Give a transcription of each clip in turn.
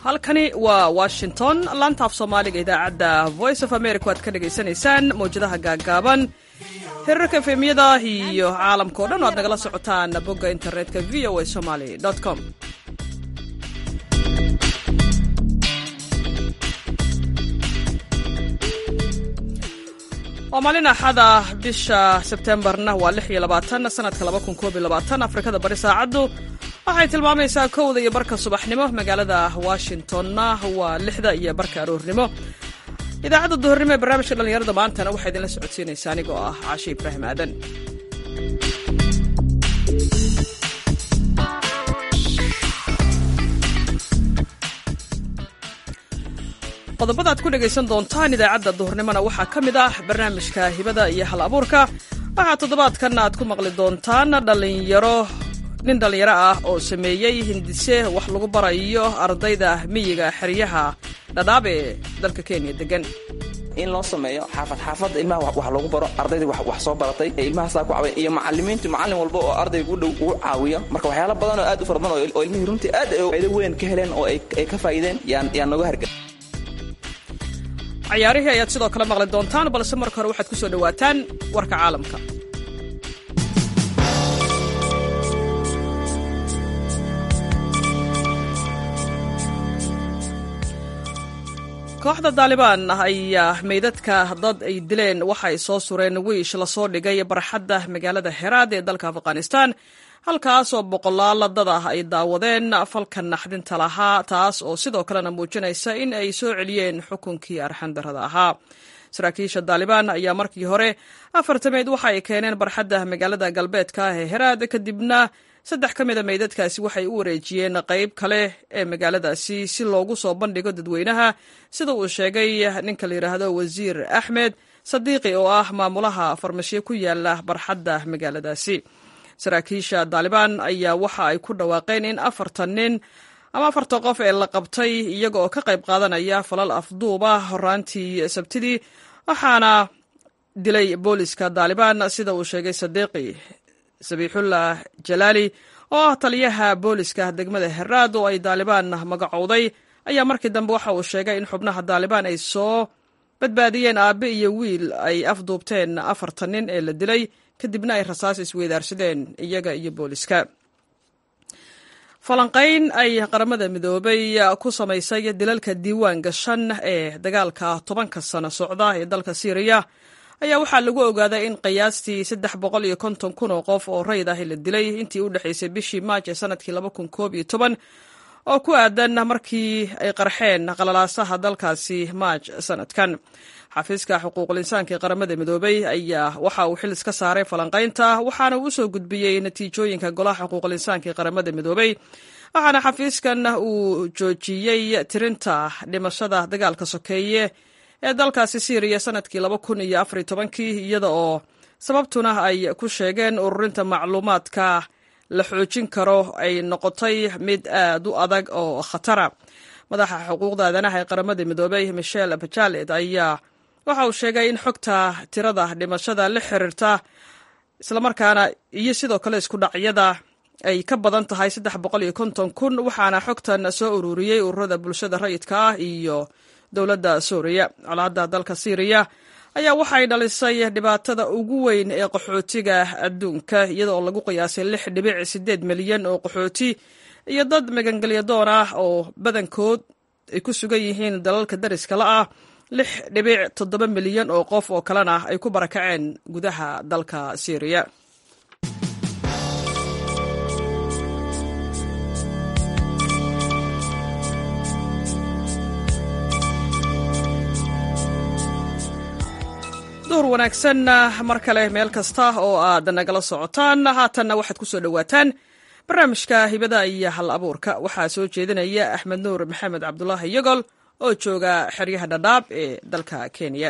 halkani waa washington laantaaf soomaaliga idaacadda voice of america waad ka dhagaysanaysaan mawjadaha gaaggaaban hirarka efemyada iyo caalamka o dhan o aad nagala socotaan bogga internetka v o a somaly com waa maalin axada bisha sebtembarna waa lix iyo labaatan sanadka laba kun koob iyo labaatan afrikada bari saacaddu waxay tilmaamaysaa kowda iyo barka subaxnimo magaalada washingtonna waa lixda iyo barka aroornimo idaacadda duhurnimo ee barnaamijka dhallinyarada maantana waxaa idinla socodsiinaysaa anigoo ah caashe ibraahim aadan qodobada ad ku dhegaysan doontaan idaacadda duhurnimona waxaa ka mid ah barnaamijka hibada iyo hal abuurka waxaa toddobaadkan aad ku maqli doontaan dhalinyaro nin dhallinyaro ah oo sameeyey hindise wax lagu barayo ardayda miyiga xeryaha dhadhaab ee dalka kenya degan in loo sameeyo xaafad xaafadda ilmaha wax loogu baro ardayda wax soo baratay ee ilmaha saa ku caawiya iyo macalimiintu macallin walba oo ardayga u dhow ugu caawiyo marka waxyaala badan oo aad u fara badan oo ilmihii runtii aad faa'iido weyn ka heleen oo ay ka faa'iideen yaan yaan nooga hargan cayaarihii ayaad sidoo kale maqli doontaan balse marka hore waxaad ku soo dhowaataan warka caalamka kooxda daalibaan ayaa meydadka dad ay dileen waxay soo sureen wiish lasoo dhigay barxadda magaalada heraad ee dalka afghanistan halkaasoo boqolaal dad ah ay daawadeen falka naxdinta lahaa taas oo sidoo kalena muujinaysa in ay soo celiyeen xukunkii arxandarada ahaa saraakiisha daalibaan ayaa markii hore afartameyd waxa ay keeneen barxadda magaalada galbeedka ah ee heraad kadibna saddex ka mida meydadkaasi waxay u wareejiyeen qayb kale ee magaaladaasi si loogu soo bandhigo dadweynaha sida uu sheegay ninka la yidhaahdo wasiir axmed sadiiqi oo ah maamulaha farmashiyo ku yaala barxadda magaaladaasi saraakiisha daalibaan ayaa waxa ay ku dhawaaqeen in afartan nin ama afartan qof ee la qabtay iyaga oo ka qayb qaadanaya falal afduuba horaantii sabtidii waxaana dilay booliska daalibaan sida uu sheegay sadiiqi sabiixullah jalaali oo ah taliyaha booliska degmada heraad oo ay daalibaan magacowday ayaa markii dambe waxa uu sheegay in xubnaha daalibaan ay soo badbaadiyeen aabe iyo wiil ay afduubteen afartan nin ee la dilay kadibna ay rasaas isweydaarsadeen iyaga iyo booliska falanqayn ay qaramada midoobay ku samaysay dilalka diiwaan gashan ee dagaalka tobanka sano socda ee dalka syriya ayaa waxaa lagu ogaaday in qiyaastii saddex boqol iyo konton kun oo qof oo rayd ah la dilay intii u dhexaysay bishii maaj ee sanadkii laba kun koob iyo toban oo ku aadan markii ay qarxeen qalalaasaha dalkaasi maaj sanadkan xafiiska xuquuqul insaanka ee qaramada midoobay ayaa waxa uu xil iska saaray falanqaynta waxaana uu usoo gudbiyey natiijooyinka golaha xuquuqul insaanka ee qaramada midoobay waxaana xafiiskan uu joojiyey tirinta dhimashada dagaalka sokeeye ee dalkaasi syriya sanadkii laba kun iyo afar iyo tobankii iyada oo sababtuna ay ku sheegeen ururinta macluumaadka la xoojin karo ay noqotay mid aad u adag oo khatara madaxa xuquuqda aadanaha ee qaramada midoobay michel bajalet ayaa waxa uu sheegay in xogta tirada dhimashada la xiriirta islamarkaana iyo sidoo kale isku dhacyada ay ka badan tahay saddex boqol iyo konton kun waxaana xogtan soo ururiyey ururada bulshada rayidka ah iyo dowladda suuriya colaadda dalka syriya ayaa waxay dhalisay dhibaatada ugu weyn ee qaxootiga adduunka iyadaoo lagu qiyaasay lix dhibic siddeed milyan oo qaxooti iyo dad magangelyadoon ah oo badankood ay ku sugan yihiin dalalka dariska la ah lix dhibic toddoba milyan oo qof oo kalena ay ku barakaceen gudaha dalka syriya duhur wanaagsan mar kale meel kasta oo aad nagala socotaan haatanna waxaad ku soo dhowaataan barnaamijka hibada iyo hal abuurka waxaa soo jeedinaya axmed nuur maxamed cabdulaahi yogol oo jooga xeryaha dhadhaab ee dalka kenya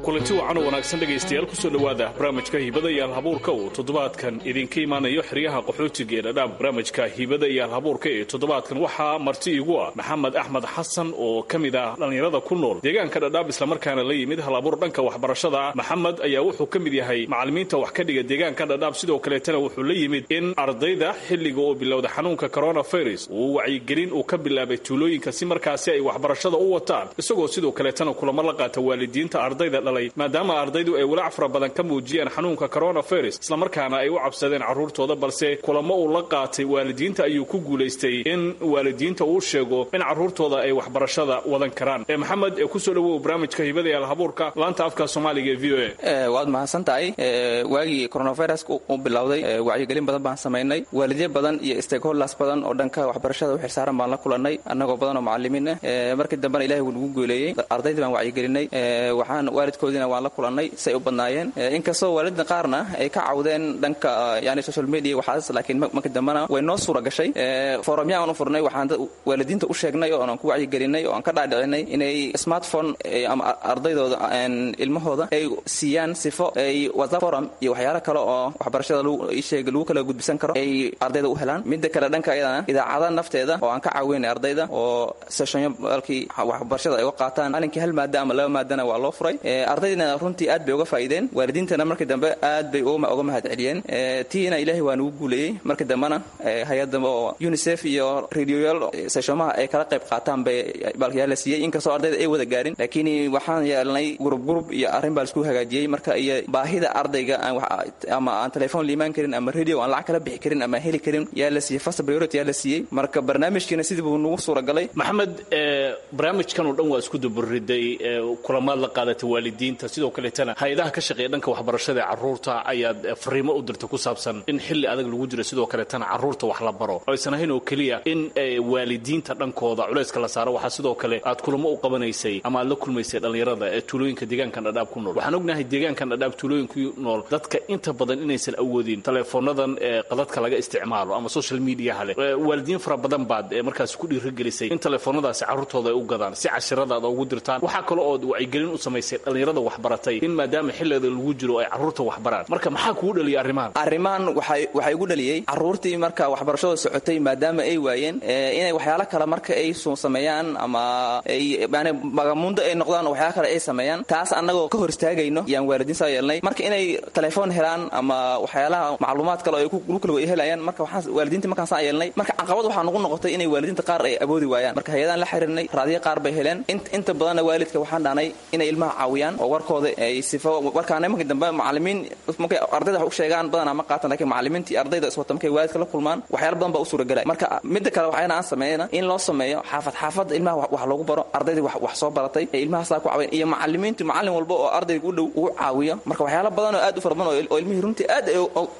kulanti wacan oo wanaagsan dhegaystayaal kusoo dhowaada barnaamijka hibada iyo alhabuurka uu toddobaadkan idinka imaanayo xeryaha qaxootiga ee dhadhaab barnaamijka hibada iyo alhabuurka ee toddobaadkan waxaa marti igu ah maxamed axmed xasan oo ka mid ah dhallinyarada ku nool deegaanka dhadhaab islamarkaana la yimid hal abuur dhanka waxbarashada ah maxamed ayaa wuxuu ka mid yahay macallimiinta wax ka dhiga deegaanka dhadhaab sidoo kaleetana wuxuu la yimid in ardayda xilliga oo bilowda xanuunka coronavirus uu wacyigelin uu ka bilaabay tuulooyinka si markaasi ay waxbarashada u wataan isagoo sidoo kaleetana kulamo la qaata waalidiinta ardayda dhalay maadaama ardaydu ay walaac fara badan ka muujiyeen xanuunka coronavirus islamarkaana ay u cabsadeen carruurtooda balse kulamo uu la qaatay waalidiinta ayuu ku guulaystay in waalidiinta uu sheego in carruurtooda ay waxbarashada wadan karaan maxamed kusoo dhawow barnaamijka hibada ee alhabuurka laanta afka soomaaliga ee v o a waad mahadsan tahay waagii coronavirus u bilowday wacyigelin badan baan samaynay waalidyo badan iyo stakeholders badan oo dhanka waxbarashada u xilsaaran baan la kulanay annagoo badan oo macallimiin ah markii dambena ilahay wuu nagu guuleeyey ardaydii baan wacyigelinay waxaan waalidkoodiina waan la kulannay say u badnaayeen inkastoo waalidda qaarna ay ka cawdeen dhanka yani social media waxaas laakiin markii dambena way noo suura gashay forumya aan u furnay waxaan waalidiinta u sheegnay oo aan ku wacyigelinay oo aan ka dhaadhicinay inay smartphone ama ardaydooda ilmahooda ay siiyaan sifo ay whatsapp forum iyo waxyaalo kale oo waxbarashada sheeg lagu kala gudbisan karo ay ardayda u helaan midda kale dhanka iyadana idaacada nafteeda oo aan ka caawinay ardayda oo sessionyo balkii waxbarashada ay uga qaataan alinkii hal maada ama laba maadana waa loo furay ardaydina runtii aad bay uga faa'iideen waalidiintana markii dambe aad bay uga mahad celiyeen tiina ilaahay waa nagu guuleeyey markii dambena hay-adda oo unicef iyo radioyaal seshomaha ay kala qayb qaataan bay balkayaa la siiyey inkastoo ardayda ay wada gaarin laakiin waxaan yeelnay gurub gurub iyo arrin baa laisku hagaajiyey marka iyo baahida ardayga ama aan telefoon liimaan karin ama radio aan lacag kala bixi karin ama heli karin yaa la siiyey first priority yaa la siiyey marka barnaamijkiina sidii buu nagu suuragalay maxamed barnaamijkan oo dhan waa isku daburiday kulamaad la qaadatay waalidiinta sidoo kaleetana hay-adaha ka shaqeeya dhanka waxbarashada ee carruurta ayaad fariimo u dirtay ku saabsan in xilli adag lagu jiro sidoo kaleetana carruurta wax la baro oo aysan ahayn oo keliya in waalidiinta dhankooda culayska la saaro waxaa sidoo kale aad kulamo u qabanaysay ama aad la kulmaysay dhallinyarada ee tuulooyinka deegaankan dhadhaab ku nool waxaan ognahay deegaankan dhadhaab tuulooyinku nool dadka inta badan inaysan awoodin teleefoonadan ee qadadka laga isticmaalo ama social mediaha leh waalidiin fara badan baad markaas ku dhiirigelisay in teleefoonadaasi carruurtooda ay u gadaan si cashiradaada ugu dirtaan waxaa kale ood wacyigelin u samaysay dhallinyarada waxbaratay in maadaama xilliada lagu jiro ay carruurta waxbaraan marka maxaa kugu dhaliyay arrimahan arrimahan waxaa igu dhaliyey carruurtii marka waxbarashada socotay maadaama ay waayeen inay waxyaalo kale marka ay sameeyaan ama ay yani magamundo ay noqdaan oo waxyaalo kale ay sameeyaan taas annagoo ka hor istaagayno yaan waalidiin saa yeelnay marka inay telefoon helaan ama waxyaalaha macluumaad kale oo ay lagu kala helayaan marka waxaan waalidiinta markaan saa yeelnay marka caqabad waxaa nagu noqotay inay waalidiinta qaar ay awoodi waayaan marka hay-adaan la xiriirnay raadiyo qaar bay heleen inta badanna waalidka waxaan dhahnay inay ilmaha caawiyaan oo warkooda ay sifo warkaana markii dambe macallimiin markay ardayda wax u sheegaan badanaa ma qaatan lakiin macallimiintii ardayda iswata markay waalidka la kulmaan waxyaala badan baa u suuragelay marka midda kale waxayna aan sameeyna in loo sameeyo xaafad xaafad ilmaha wax loogu baro ardaydii wax soo baratay ee ilmahaasaa ku caawin iyo macallimiintu macallin walba oo ardayga u dhow ugu caawiyo marka waxyaala badan oo aad u fara badan oo ilmihii runtii aad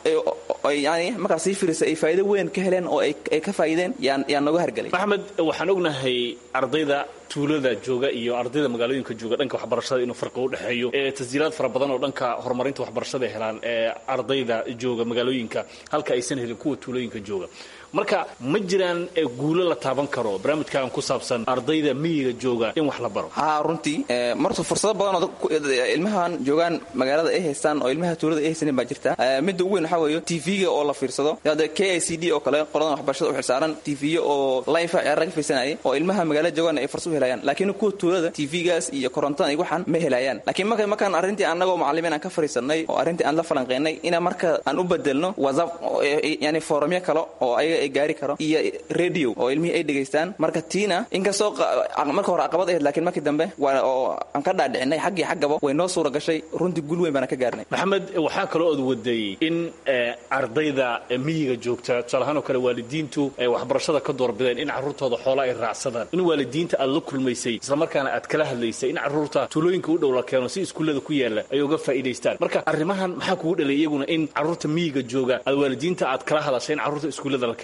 yani markaas sii firisa ay faa'iido weyn ka heleen oo ay ka faa'iideen yaan yaan nooga hargelay maxamed waxaan ognahay ardayda tuulada jooga iyo ardayda magaalooyinka jooga dhanka waxbarashada inuu farqi u dhexeeyo ee tasjiilaad fara badan oo dhanka horumarinta waxbarashada ay helaan ee ardayda jooga magaalooyinka halka aysan helin kuwa tuulooyinka jooga marka ma jiraan guulo la taaban karo barnaamijkan ku saabsan ardayda miyiga jooga in wax la baro ha runtii marta fursado badan oo ilmahan joogaan magaalada ay haystaan oo ilmaha tuulada ay haysanin baa jirta midda ugu weyn waxaa weeye tv-ga oo la fiirsado hadda k i c d oo kale qoladan waxbarashada u xilsaaran tv-yo oo life ciyaar laga fiirsanayay oo ilmaha magaalada joogaan ay fursad u helayaan laakiin kuwa tuulada tv-gaas iyo korontadan iyo waxaan ma helayaan laakiin marka markaan arrintii annagoo macallimiin aan ka fariisanay oo arrintii aan la falanqeynay inaan marka aan u bedelno whatsapp yani forumyo kale oo ayaga ay gaari karo iyo radio oo ilmihii ay dhegaystaan marka tiina inkastoo marka hore caqabad ahayd lakiin markii dambe waa oo aan ka dhaadhicinay xaggii xaggaba way noo suura gashay runtii guul weyn baana ka gaarnay maxamed waxaa kaloo ood waday in ardayda miyiga joogta tusaale ahaan oo kale waalidiintu ay waxbarashada ka doorbideen in carruurtooda xoola ay raacsadaan in waalidiinta aad la kulmaysay islamarkaana aad kala hadlaysay in carruurta tuulooyinka u dhow la keeno si iskuullada ku yaala ay uga faa'iidaystaan marka arrimahan maxaa kugu dhalay iyaguna in carruurta miyiga jooga aad waalidiinta aad kala hadashay in carruurta iskuullada la keeno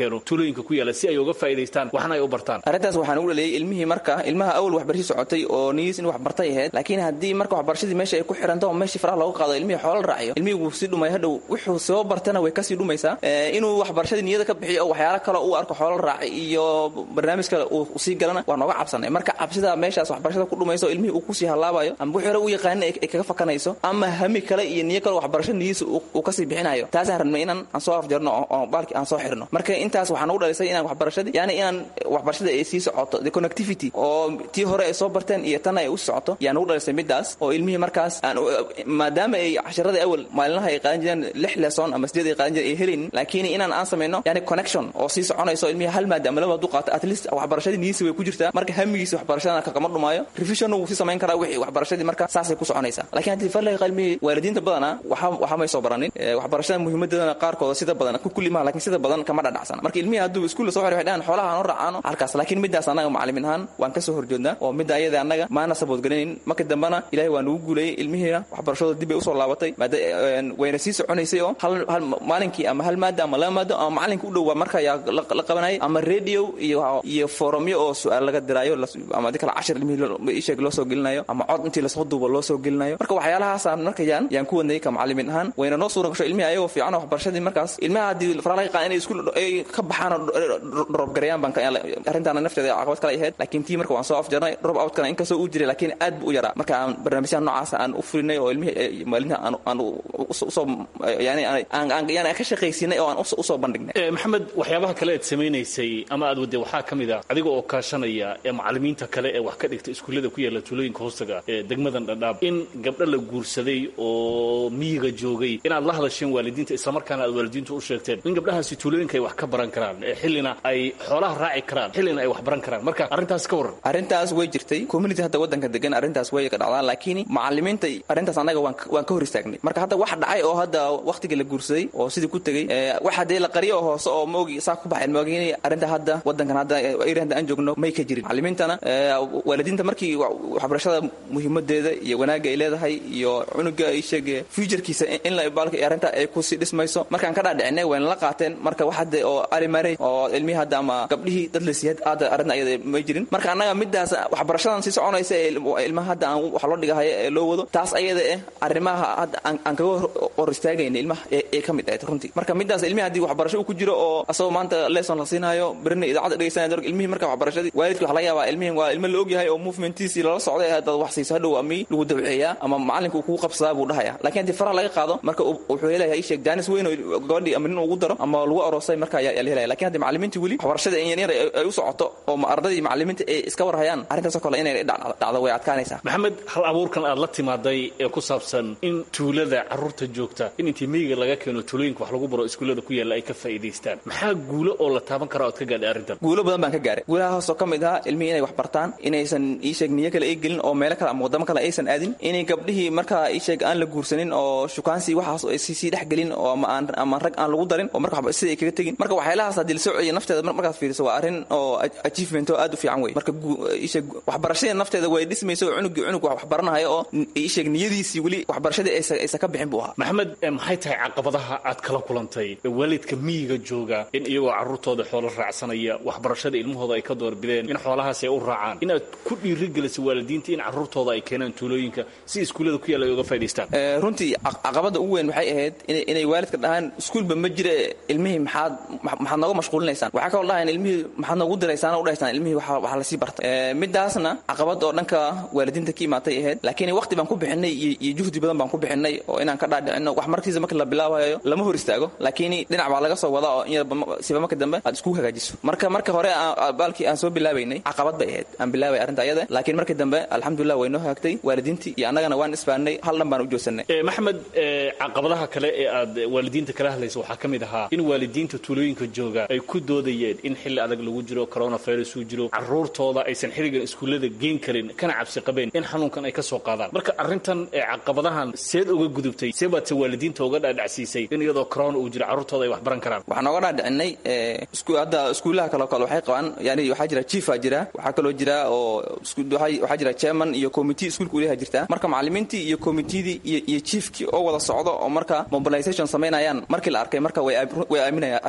keeno tuulooyinka ku yaala si ay uga faa'iidaystaan waxna ay u bartaan arrintaas waxaan ugu dhaliyay ilmihii marka ilmaha awal waxbarashii socotay oo niyiis in wax bartay ahayd laakiin haddii marka waxbarashadii meesha ay ku xiranto oo meeshii faraha looga qaado ilmihii xoola raaciyo ilmihii wuu sii dhumay hadhow wuxuu soo bartana way kasii dhumaysaa inuu waxbarashadii niyada ka bixiyo oo waxyaalo kale uu arko xoola raaci iyo barnaamij kale uu sii galana waa nooga cabsanay marka cabsida meeshaas waxbarashada ku dhumayso ilmihii uu kusii halaabayo ama wixii hore u yaqaanin ay kaga fakanayso ama hami kale iyo niyo kale waxbarasho niyiisa uu kasii bixinayo taasaan rabnay inaan aan soo afjarno oo baalki aan soo xirno marka intaas waxaa nagu dhalisay inaan waxbarashadii yani inaan waxbarashada ay sii socoto the connectivity oo tii hore ay soo barteen iyo tan ay u socoto yaa nagu dhalisay midaas oo ilmihii markaas aan maadaama ay casharadii awal maalinlaha ay qaadan jireen lix lesson ama sideed ay qaadan jireen ay helaynin laakiin inaan aan samayno yani connection oo sii soconayso ilmihii hal maada ama laba hadduu qaato at least waxbarashadii niyiisi way ku jirtaa marka hamigiisi waxbarashadana kagama dhumaayo revision wuu sii samayn karaa wixii waxbarashadii marka saasay ku soconaysaa laakiin haddii farlaga qalmihii waalidiinta badana waxa waxa may soo baranin waxbarashada muhiimadeedana qaarkooda sida badan ku kulli maha laakiin sida badan kama dhadhacsana marka ilmihii hadduu iskuulla soo xidhay dhahan xoolaha aan u raacaano halkaas laakiin midaas annaga macalimiin ahaan waan ka soo horjeednaa oo midda ayada annaga maana saboodgalaynin marka dambena ilahay waa nagu guulayay ilmihiina waxbarashadooda dib bay usoo laabatay maada wayna sii soconaysay oo hal hal maalinkii ama hal maada ama laba maado ama macalinka u dhow waa marka ayaa la qabanayay ama radio iyo iyo forumyo oo su-aal laga diraayo ama di kale cashir ilmihii isheeg loo soo gelinayo ama cod intii lasoo duubo loo soo gelinayo marka waxyaalahaasaan marka yaan yaan ku wadnay ka macalimiin ahaan wayna noo suura gasho ilmihi ayagoo fiican oo waxbarashadii markaas ilmaha haddii faraalaga qaan inay iskuul ay ka baxaan oo drop gareeyaan baan arrintaana nafteeda caqabad kale ahayd laakiin tii marka waan soo afjarnay drop outkana inkastoo uu jiray laakiin aad buu u yaraa marka aan barnaamijyaha noocaas aan u fulinay oo ilmihii maalinta aan aan usoo yani aan yani aan ka shaqaysiinay oo aan usoo bandhignay maxamed waxyaabaha kale aad samaynaysay ama aad wadday waxaa ka mid ah adiga oo kaashanaya ee macalimiinta kale ee wax ka dhigta iskuullada ku yaala tuulooyinka hoostaga ee degmadan dhadhaab in gabdho la guursaday oo miyiga joogay inaad la hadasheen waalidiinta islamarkaana aad waalidiintu u sheegteen in gabdhahaasi tuulooyinka ay wax ka baran karaan xillina ay xoolaha raaci karaan xillina ay wax baran karaan marka arrintaas ka warran arrintaas way jirtay community hadda waddanka degan arrintaas way ka dhacdaan laakiin macalimiinta arrintaas annaga waan waan ka hor istaagnay marka hadda wax dhacay oo hadda waqtigii la guursaday oo sidii ku tegey waxa dee la qariyo oo hoose oo maogi saa ku baxeen maogiin arrinta hadda waddankan hadda area hadda aan joogno may ka jirin macalimiintana waalidiinta markii waxbarashada muhiimadeeda iyo wanaagga ay leedahay iyo cunuga ay sheege futurekiisa in la baalka arrinta ay kusii dhismayso markaan ka dhaadhicinay wayna la qaateen marka wax hadda oo alimare oo ilmihii hadda ama gabdhihii dad la siiyad aada arrinta ayada may jirin marka annaga midaas waxbarashadan sii soconaysa ee ilmaha hadda aan wax loo dhigahayo ee loo wado taas ayada eh arrimaha hadda aan kaga hor istaagayna ilmaha ee ka mid ahayd runtii marka midaas ilmihi haddii waxbarasho uu ku jiro oo asagoo maanta lesson la siinaayo berina idaacadda dhegeysanaya ilmihii marka waxbarashadii waalidki waxa laga yaabaa ilmihin waa ilmo la ogyahay oo movementiisii lala socday haddaad wax siiso hadhow ami lagu dabceeyaa ama macalinka uu kugu qabsadaa buu dhahaya laakiin haddii faraha laga qaado marka wuxuu helayaa isheeg jaanis weyn oo gabadhii ama nin ugu daro ama lagu aroosay marka ayaa la helaya lakin haddii macalimiintii weli waxbarashada in yar ay u socoto oo ardadii macalimiinta ay iska warhayaan arrintaasoo kale inay dhacdo way adkaanaysaa maxamed hal abuurkan aad la timaaday ee ku saabsan in tuulada carruurta joogta in intii miyiga laga keeno tuulooyinka wax lagu baro iskuullada ku yaalla ay ka faa'iidaystaan maxaa guulo oo la taaban kara oad ka gaadhay arrintan guulo badan baan ka gaaray guulaha hoosoo ka mid ahaa ilmihii inay wax bartaan inaysan iisheeg niyo kale ay gelin oo meelo kale ama waddamo kale aysan aadin inay gabdhihii markaa iisheeg aan la guursanin oo shukaansi waxaas ay sii dhex gelin oo ama aan ama rag aan lagu darin oo marka waxba sida ay kaga tegin marka waxyaalahaas haddii la soo celiya nafteeda markaad fiiriso waa arrin oo achievement oo aad u fiican wey marka iisheeg waxbarashada nafteeda way dhismayso oo cunugii cunug wax baranayo oo iisheeg niyadiisii weli waxbarashadii aysan ka bixin buu ahaa maxamed maxay tahay caqabadaha aad kala kulantay waalidka miyiga jooga in iyagoo carruurtooda xoolo raacsanaya waxbarashada ilmahooda ay ka doorbideen in xoolahaas ay u raacaan inaad ku dhiirigelisay waalidiinta in carruurtooda ay keenaan tuulooyinka si iskuullada ku yaalla ay uga faa'idaystaan runtii caqabadda ugu weyn waxay ahayd inay waalidka dhahaan iskuulba ma jire ilmihii maxaad maxaad nooga mashquulinaysaan waxaa kaloo dhahayan ilmihii maxaad noogu diraysaan u dhahaysaan ilmihii waxa lasii bartay midaasna caqabad oo dhanka waalidiinta ka imaatay ahayd laakiin waqti baan ku bixinay iyo juhdi badan baan ku bixinay oo inaan ka dhaadhicino wax markiisa marka la bilaabayo lama hor istaago laakiin dhinac baa laga soo wadaa oo siba marka dambe aad isku hagaajiso marka marka hore baalkii aan soo bilaabaynay caqabad bay ahayd aan bilaabay arrinta ayada laakiin markii dambe alxamdulilah way noo hagaagtay waalidiintii iyo annagana waan isbaanay hal dhan baan u joogsanay maxamed caqabadaha kale ee aad waalidiinta kala hadlaysa waxaa ka mid ahaa in waalidiinta tuulooyinka jooga ay ku doodayeen in xilli adag lagu jiro coronavirus uu jiro carruurtooda aysan xilligan iskuullada geen karin kana cabsi qabeen in xanuunkan ay ka soo qaadaan marka arrintan caqabadahan seed uga gudubtay see baad se waalidiinta uga dhaadhacsiisay in iyadoo corona uu jiro carruurtooda ay wax baran karaan waxaan oga dhaadhicinay hadda iskuullaha kaleo kale waxay qabaan yani waxaa jira chiefaa jira waxaa kaloo jira oo waxaa jira chairman iyo committee iskuulka uleha jirta marka macalimiintii iyo committeedii iyo chiefkii oo wada socdo oo marka mobilization samaynayaan markii la arkay marka way aaminayaan arrinta ayada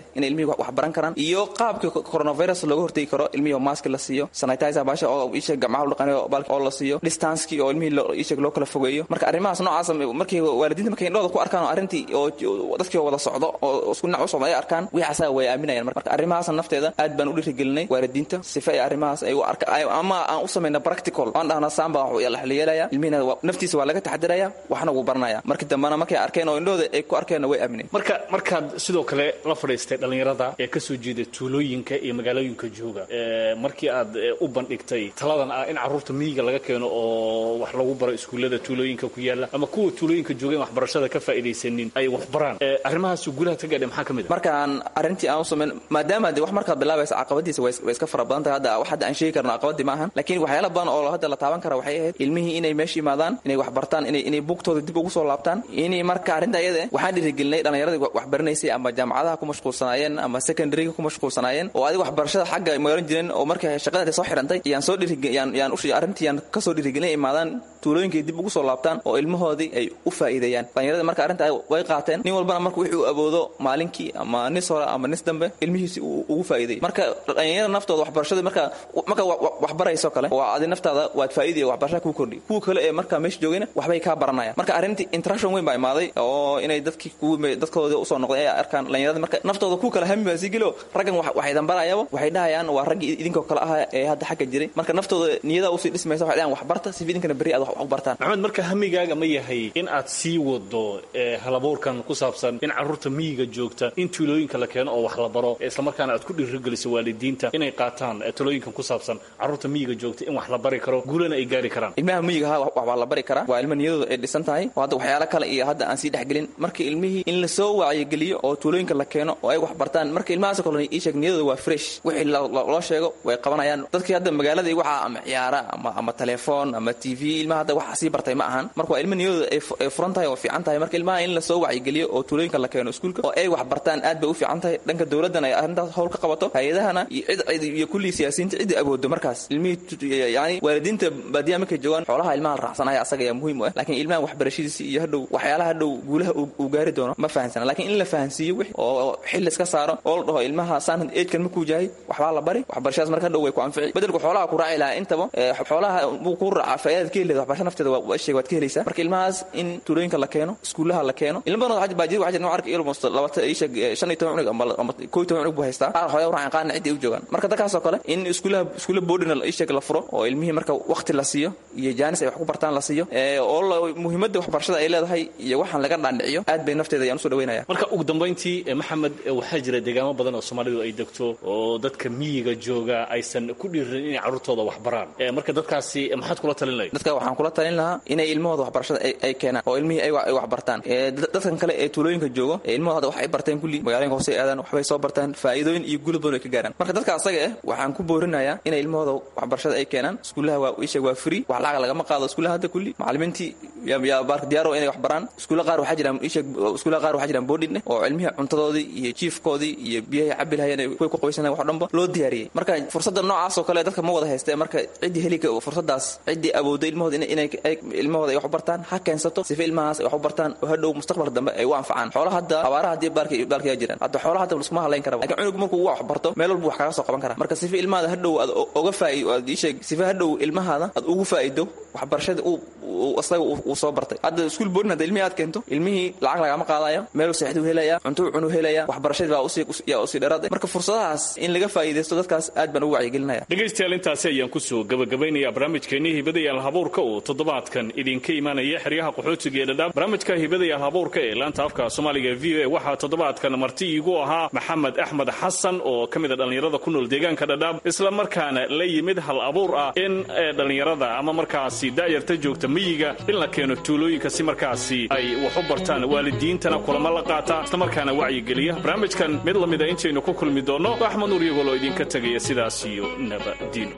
inay ilmihii wax baran karaan iyo qaabkii coronavirus looga hortegi karo ilmihii oo maaski la siiyo sanitizer baasha oo isheeg gacmaha lu dhaqanayo baalka oo la siiyo distancekii oo ilmihii isheeg loo kala fogeeyo marka arrimahaas noocaas markii waalidiinta markay indhooda ku arkaan oo arrintii oo dadkii wada socdo oo isku dhinac u socdo ay arkaan wixii asaga way aaminayaan marka arrimahaas nafteeda aad baan u dhiirigelinay waalidiinta sifa ay arrimahaas ay u arka ama aan u samayna practical aan dhahna saamba la yeelaya ilmihina naftiisa waa laga taxadiraya waxna wuu baranaya markii dambena markay arkeen oo indhooda ay ku arkeenna way aamineen marka markaad sidoo kale la fadhiistay dhallinyarada ee ka soo jeeda tuulooyinka iyo magaalooyinka jooga markii aad u bandhigtay taladan ah in carruurta miyiga laga keeno oo wax lagu baro iskuullada tuulooyinka ku yaala ama kuwa tuulooyinka joogeen waxbarashada ka faa'iidaysanin ay wax baraan arrimahaas guulaha ka gaadhay maxaa ka mid markaan arrintii aan u samayn maadaama de wax markaad bilaabaysa caqabadiisa way iska fara badan tahay hadda wax hadda aan sheegi karno caqabadii ma ahan laakiin waxyaala badan oo hadda la taaban kara waxay ahayd ilmihii inay meesha yimaadaan inay wax bartaan inay inay buugtooda dib ugu soo laabtaan inay marka arrinta iyada waxaan dhiirigelinay dhallinyaradii wax baranaysay ama jaamacadaha ku mashquulsanaayeen ama secondaryga ku mashquulsanaayeen oo adiga waxbarashada xagga ay magaran jireen oo markay shaqada soo xirantay yaan soo dhiiriyaan yaan u arrintii yaan ka soo dhiirigelinay imaadaan tuulooyinkay dib ugu soo laabtaan oo ilmahoodii ay u faa'iideeyaan dhallinyarada marka arrinta way qaateen nin walbana marka wixii uu awoodo maalinkii ama nis hore ama nis dambe ilmihiisi ugu faa'iideeyay marka dhallinyarada naftooda waxbarashada marka marka wax barayso kale waa adi naftaada waad faa'iidaya waxbarashada kuu kordhi kuwa kale ee marka meesha joogayna waxbay kaa baranayaan marka arrintii interaction weyn baa imaaday oo inay dadkii dadkooda usoo noqday ay arkaan dhallinyarada marka naftooda ku kale hami baa sii gelo raggan waxay dambarayaba waxay dhahayaan waa raggii idinkoo kale ah ee hadda xagga jiray marka naftooda niyada usii dhismaysa waxay dhahaan wax barta si idinkana berri aad wax u bartaan maxamed marka hamigaaga ma yahay in aad sii wado halabuurkan ku saabsan in carruurta miyiga joogta in tuulooyinka la keeno oo wax la baro islamarkaana aad ku dhiirigeliso waalidiinta inay qaataan talooyinkan ku saabsan carruurta miyiga joogta in wax la bari karo guulana ay gaari karaan ilmaha miyiga ha wax baa la bari karaa waa ilma niyadooda ay dhisan tahay oo hadda waxyaalo kale iyo hadda aan sii dhexgelin marka ilmihii in lasoo wacyigeliyo oo tuulooyinka la keeno oo ay wax bartaan marka ilmahaas kale ii sheeg niyadooda waa fresh wixii loo sheego way qabanayaan dadkii hadda magaalada waxaa ama ciyaara ama ama telefoon ama t v ilmaha hadda waxa sii bartay ma ahan marka waa ilma niyadooda ay furan tahay oo fiican tahay marka ilmaha in lasoo wacyigeliyo oo tuulooyinka la keeno iskuulka oo ay wax bartaan aad bay u fiican tahay dhanka dowladdan ay arrintaas howl ka qabato hay-adahana iyo cid iyo kullii siyaasiyiinta cidda awoodo markaas ilmihii yani waalidiinta baadiyaha markay joogaan xoolaha ilmaha la raacsanaya asaga ayaa muhiim u ah laakiin ilmaha waxbarashadiisa iyo hadhow waxyaalaha hadhow guulaha uu gaari doono ma fahansana laakiin in la fahansiiyo wix oo xil iska saaro oo la dhaho ilmaha saan eedkan markuu jahay waxbaa la bari waxbarashadaas marka hadhow way ku anfici bedelku xoolaha ku raaci lahaa intaba xoolaha buu ku raacaa faa'iidad ka helida waxbarasha nafteeda waa sheeg waad ka helaysaa marka ilmahaas in tuulooyinka la keeno iskuulaha la keeno ilma badan baa jiri waxaa jira noo arka ilmost labata isheeg shan iyo toban cunug ama koo iyo toban cunug buu haystaa qaar hooya uraacan qaarna ciddii u joogaan marka dadkaasoo kale in iskuulaha iskuula boodhina isheeg la furo oo ilmihii marka waqti la siiyo iyo jaanis ay wax ku bartaan la siiyo oo muhiimadda waxbarashada ay leedahay iyo waxaan laga dhaandhiciyo aad bay nafteeda ayaan usoo dhaweynaya marka ugu dambayntii maxamed waxaa jira deegaamo badan oo soomaalidu ay degto oo dadka miyiga jooga aysan ku dhiirin inay carruurtooda wax baraan marka dadkaasi maxaad kula talin lahayd dadka waxaan kula talin lahaa inay ilmahooda waxbarashada ay keenaan oo ilmihii ay wax bartaan dadkan kale ee tuulooyinka joogo ee ilmahooda hadda wax ay barteen kulli magaalooyinka hoose aadaan waxbay soo bartaan faa'iidooyin iyo guula badan ay ka gaaraan marka dadka asaga ah waxaan ku boorinayaa inay ilmahooda waxbarashada ay keenaan iskuulaha waa isheeg waa free wax lacag lagama qaado iskuulaha hadda kulli macallimiintii yaa baarka diyaaro inay wax baraan iskuulla qaar waxaa jiraan isheeg iskuullaha qaar waxaa jiraan boodhin oo cilmihii cuntadoodii iyo jiifkoodii iyo biyahay cabi lahayeen kuway ku qabaysan wax dhanba loo diyaariyey marka fursadda noocaas oo kale dadka ma wada haystee marka ciddii heli fursadaas ciddii awoodda ilmahooda inay ilmahooda ay wax u bartaan ha keensato sifa ilmahaas ay wax u bartaan oo hadhow mustaqbalka dambe ay u anfacaan xoolaha hadda abaaraha haddii baalka baalka yaa jiraan hadda xoolaha hadda laskuma hadlayn kara lakin cunug markuu wax barto meel walbu wax kaga soo qaban kara marka sifa ilmahaada hadhow aad oga faa'i aad ii sheeg sifa hadhow ilmahaada aad ugu faa'ido waxbarashada uu asaga uu soo bartay hadda iskuul boodin hadda ilmihii aad keento ilmihii lacag lagama qaadayo meel seexduu helaya cunto cunuu helaya waxbarashadii baa usii yaa usii dheeraad marka fursadahaas in laga faa'iidaysto dadkaas aad baan ugu wacyigelinaya dhegaystayaal intaasi ayaan kusoo gabagabaynaya barnaamijkeennii hibadayaal habuurka uu toddobaadkan idinka imaanaya xeryaha qaxootiga ee dhadhaab barnaamijka hibadayaal habuurka ee laanta afka soomaaliga v o a waxaa toddobaadkan marti iigu ahaa maxamed axmed xasan oo ka mid a dhallinyarada ku nool deegaanka dhadhaab isla markaana la yimid hal abuur ah in dhallinyarada ama markaasi daayarta joogta miyiga in la keeno tuulooyinka si markaasi ay wax u bartaan waalidiintana kulamo la qaata isla markaana wacyigeliya barnaamijkan mid la mida intaynu ku kulmi doonno axmed nuur iyagoo loo idinka tegaya sidaas iyo nabadiino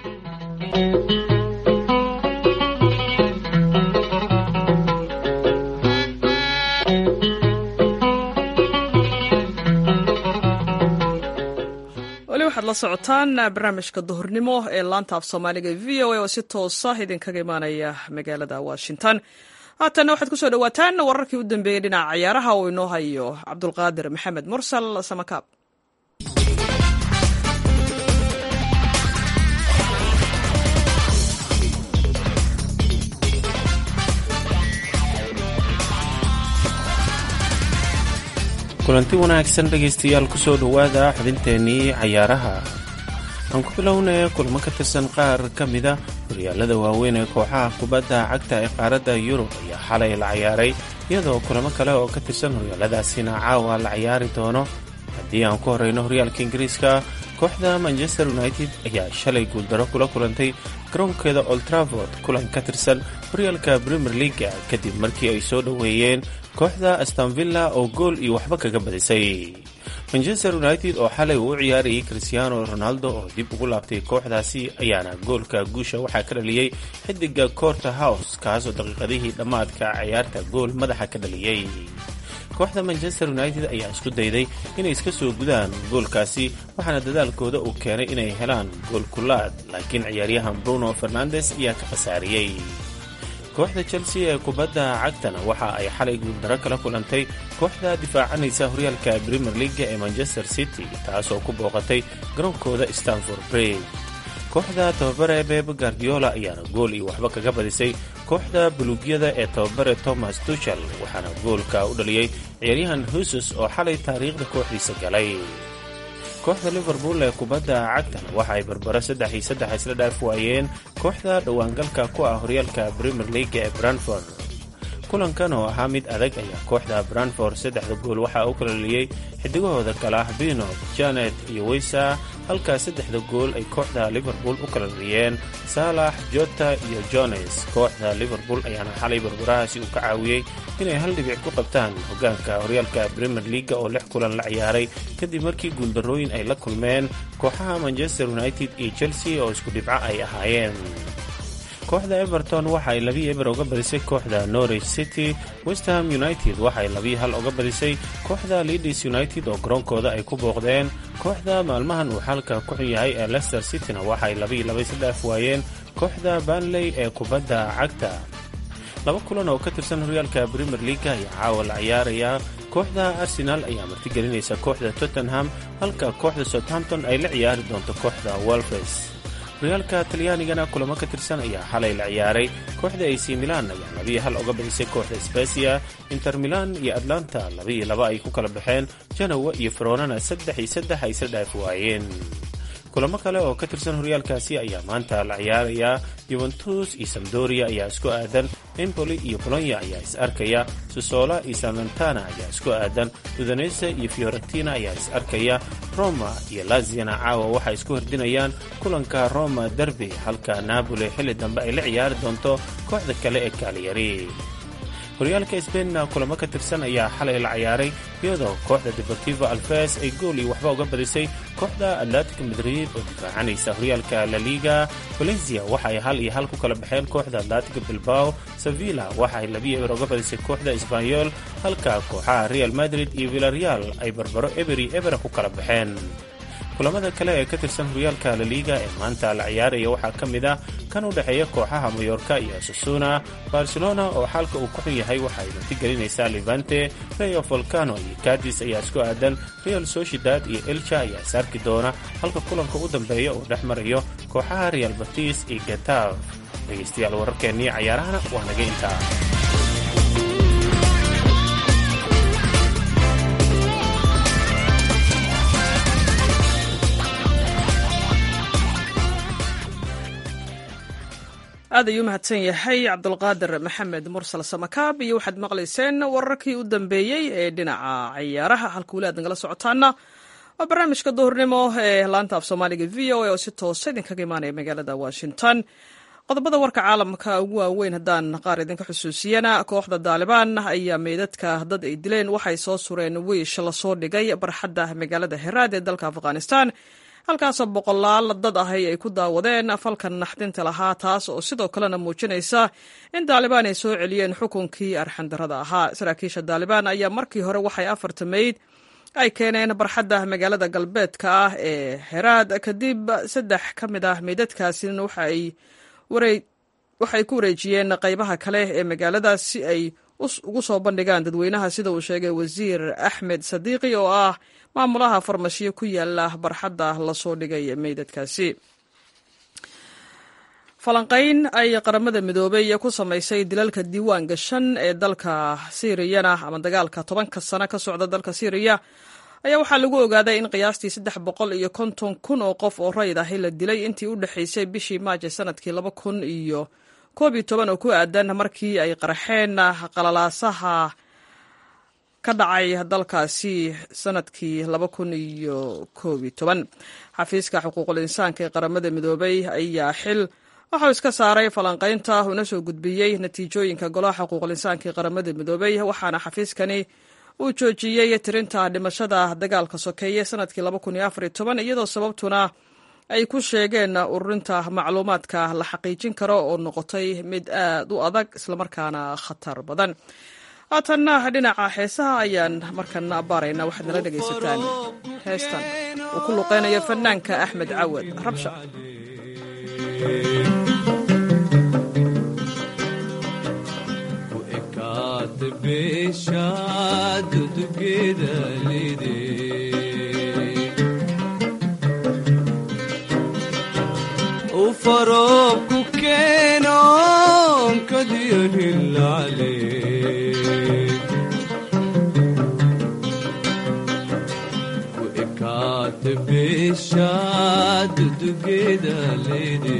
weli waxaad la socotaan barnaamijka duhurnimo ee laanta af soomaaliga v o a oo si toosa idinkaga imaanaya magaalada washington haatanna waxaad ku soo dhowaataan wararkii u dambeeyey dhinaca ciyaaraha uu inoo hayo cabdulqaadir maxamed mursal samakaab kulanti wanaagsan dhegaystayaal kusoo dhowaada xubinteennii cayaaraha aan ku bilownay kulamo ka tirsan qaar ka mida horyaalada waaweyn ee kooxaha kubadda cagta ee qaaradda yurub ayaa xalay la cayaaray iyadoo kulamo kale oo ka tirsan horyaaladaasina caawa la cayaari doono haddii aan ku horeyno horyaalka ingiriiska kooxda manchester united ayaa shalay guuldaro kula kulantay garoonkeeda oltraford kulan ka tirsan horyaalka premier leaga kadib markii ay soo dhoweeyeen kooxda astanvilla oo gool iyo waxba kaga badisay manchester united oo xalay uu u ciyaarayay christiano ronaldo oo dib ugu laabtay kooxdaasi ayaana goolka guusha waxaa ka dhaliyey xidiga corter house kaasoo daqiiqadihii dhammaadka ciyaarta gool madaxa ka dhaliyey kooxda manchester united ayaa isku dayday inay iska soo gudaan goolkaasi waxaana dadaalkooda uu keenay inay helaan gool kulaad laakiin ciyaaryahan bruno fernandes ayaa ka khasaariyey kooxda chelsea ee kubadda cagtana waxa ay xalay guuldaro kala kulantay kooxda difaacanaysa horyaalka premier leaga ee manchester city taasoo ku booqatay garoonkooda stanford bridge kooxda tababare beb guardiola ayaana gool iyo waxba kaga badisay kooxda buluugyada ee tababare thomas tuchel waxaana goolka u dhaliyey ciyaaryahan husus oo xalay taariikhda kooxdiisa galay kooxda liverpool ee kubadda cagtana waxa ay barbaro saddex iyo saddex isla dhaaf waayeen kooxda dhowaangalka ku ah horyaalka premier leaga ee branford kulankan oo ahaa mid adag ayaa kooxda branford saddexda gool waxaa u kala dhaliyey xidigahooda kale ah bino janet iyo weysa halkaa saddexda gool ay kooxda liverpool u kala dhaliyeen saalax jota iyo jones kooxda liverpool ayaana xalay barbarahaasi uu ka caawiyey inay hal dhibic ku qabtaan hogaanka horyaalka premier leaga oo lix kulan la ciyaaray kadib markii guuldarrooyin ay la kulmeen kooxaha manchester united iyo chelsea oo isku dhibco ay ahaayeen kooxda everton waxa ay labii eber uga badisay kooxda norwich city westham united waxa ay labii hal uga badisay kooxda leadis united oo garoonkooda ay ku booqdeen kooxda maalmahan uu xaalka ku xun yahay ee leicester cityna waxa ay labii laba isla dhaaf waayeen kooxda banley ee kubadda cagta laba kulan oo ka tirsan horyaalka premier leaga ayaa caawa la ciyaarayaa kooxda arsenal ayaa martigelinaysa kooxda tottenham halka kooxda southampton ay la ciyaari doonto kooxda wolfes horyaalka talyaanigana kulamo ka tirsan ayaa xalay la ciyaaray kooxda ac milan ayaa labii hal uga badisay kooxda sbesia inter milan iyo atlanta labii laba ay ku kala baxeen janowa iyo faroonana saddex iyo saddex ay isla dhaaf waayeen kulamo kale oo ka tirsan horyaalkaasi ayaa maanta la ciyaarayaa yuventus iyo samdoria ayaa isku aadan empoli iyo bolonya ayaa is arkaya sosola iyo salmentana ayaa isku aadan udanese iyo fiorentina ayaa is arkaya roma iyo laziana caawa waxay isku hordinayaan kulanka roma derby halka napoli xilli dambe ay la ciyaari doonto kooxda kale ee kaaliyari horyaalka sbainna kulamo ka tirsan ayaa xalay la ciyaaray iyadoo kooxda deportivo alves ay gool iyo waxba uga badisay kooxda atletic madrid oo difaacanaysa horyaalka la liga valencia waxa ay hal iyo hal ku kala baxeen kooxda atletic bilbao sevilla waxa ay labiyo eber uga badisay kooxda sbanyol halka kooxaha real madrid iyo villareal ay barbaro eberi ebera ku kala baxeen kulamada kale ee ka tirsan horyaalka laliga ee maanta la ciyaaraya waxaa ka mid ah kan u dhexeeya kooxaha mayorka iyo sasuna barcelona oo xaalka uu ku xun yahay waxa ay martigelinaysaa levante rayo volcano iyo cadis ayaa isku aadan real sociedad iyo elcha ayaa is arki doona halka kulanka u dambeeya uu dhex marayo kooxaha real batis iyo getav dhegaystayaal wararkeennii cayaarahana waa naga intaa aad ayuu mahadsan yahay cabdulqaadir maxamed mursal samakaab iyo waxaad maqlayseen wararkii u dambeeyey ee dhinaca ciyaaraha halka weli aad nagala socotaana waa barnaamijka duhurnimo ee laanta af soomaaliga v o a oo si toosa idinkaga imaanaya magaalada washington qodobada warka caalamka ugu waaweyn haddaan qaar idinka xusuusiyana kooxda daalibaan ayaa meydadka dad ay dileen waxay soo sureen wiish lasoo dhigay barxadda magaalada heraad ee dalka afghanistan halkaasoo boqolaal dad ahay ay ku daawadeen falkan naxdinta lahaa taas oo sidoo kalena muujinaysa in daalibaan ay soo celiyeen xukunkii arxandarada ahaa saraakiisha daalibaan ayaa markii hore waxay afarta meyd ay keeneen barxadda magaalada galbeedka ah ee heraad kadib saddex ka mid ah meydadkaasina waxay ku wareejiyeen qaybaha kale ee magaaladaas si ay ugu soo bandhigaan dadweynaha sida uu sheegay wasiir axmed sadiiqi oo ah maamulaha farmashiyo ku yaala barxadda lasoo dhigay meydadkaasi falanqayn ay qaramada midoobey ku samaysay dilalka diiwaan gashan ee dalka siiriyana ama dagaalka tobanka sano ka socda dalka siiriya ayaa waxaa lagu ogaaday in qiyaastii saddex boqol iyo konton kun oo qof oo rayid ahi la dilay intii u dhexaysay bishii maajo sanadkii laba kun iyo koob iyo toban oo ku aadan markii ay qarxeen qalalaasaha ka dhacay dalkaasi sanadkii laba kun iyo koob iyo toban xafiiska xuquuqul insaanka ee qaramada midoobey ayaa xil waxau iska saaray falanqaynta una soo gudbiyey natiijooyinka golaha xuquuqul insaanka ee qaramada midoobey waxaana xafiiskani uu joojiyey tirinta dhimashada dagaalka sokeeye sanadkii iyadoo sababtuna ay ku sheegeen ururinta macluumaadka la xaqiijin karo oo noqotay mid aad u adag islamarkaana khatar badan haatanna dhinaca heesaha ayaan markana baarayna waxaad nala dhegaysataan heestan uu ku luqeynayo fanaanka axmed cawad rabsha ufaroobku keenoon kadiyahilale ku ekaate beeshaad dugeeda leede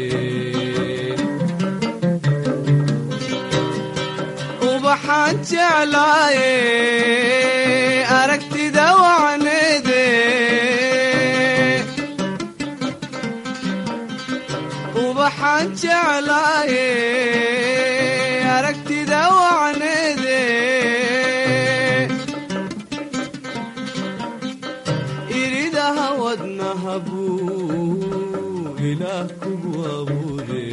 ubaxaan jeclaaye aragtida wacneede ubaxaan jeclaaye aragtida wacneede iridaha wadnaha buu ilaah kugu abuure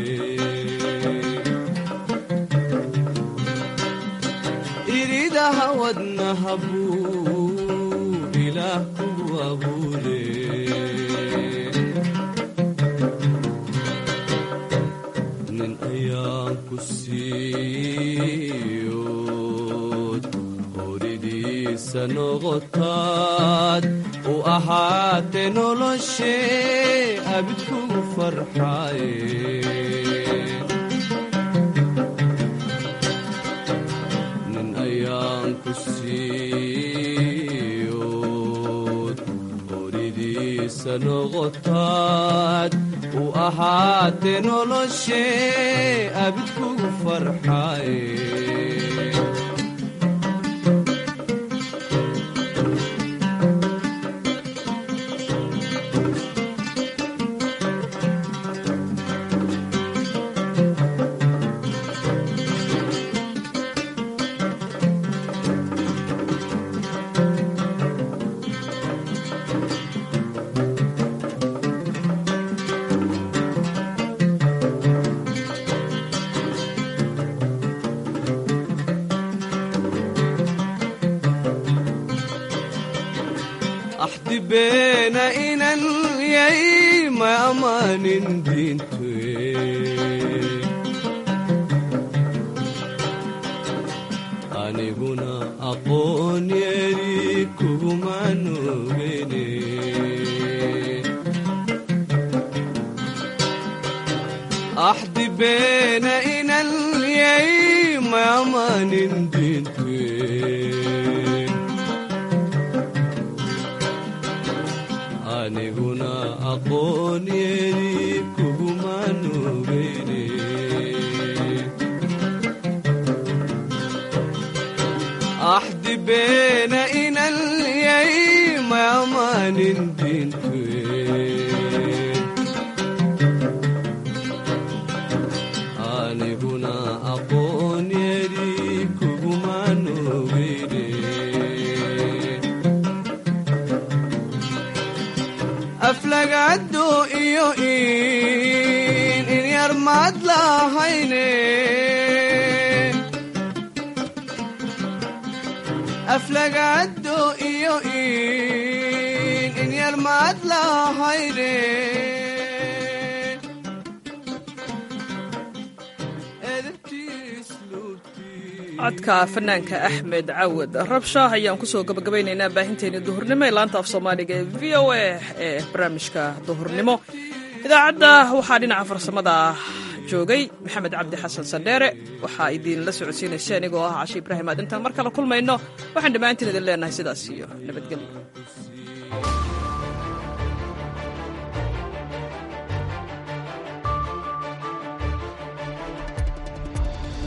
iridaha wadnaha buu ilaah kugu abuure nin ayaan ku siiyood horidiisa noqotaad u ahaate noloshee abid kugu farxaaye nin ayaan ku siiyood horidiisa noqotaad u ahaate noloshee abid kugu farxaaye axdi beena inan yay ma ammaanin diintue aniguna aqoon yeri kugumaan ogene axdi beena inan yay ma ammaanin diintue aniguna aqoon yeri kugumaan ogeyne axdi beena inan yay ma ammaanin diintue aniguna aqoon yeri kugumaan ogeyne aflagaado iyo in in yar maad lahayne aflagaado iyo in in yar maad lahayne codka fanaanka axmed cawad rabsha ayaan kusoo gabagabaynaynaa baahinteeni duhurnimo ee laanta af soomaaliga ee v o a ee barnaamijka duhurnimo idaacadda waxaa dhinaca farsamada joogay maxamed cabdi xasan sandheere waxaa idinla socodsiinaysa anigoo ah cashi ibraahim aad intaan mar kale kulmayno waxaan dhammaantiin idin leenahay sidaas iyo nabadgelyo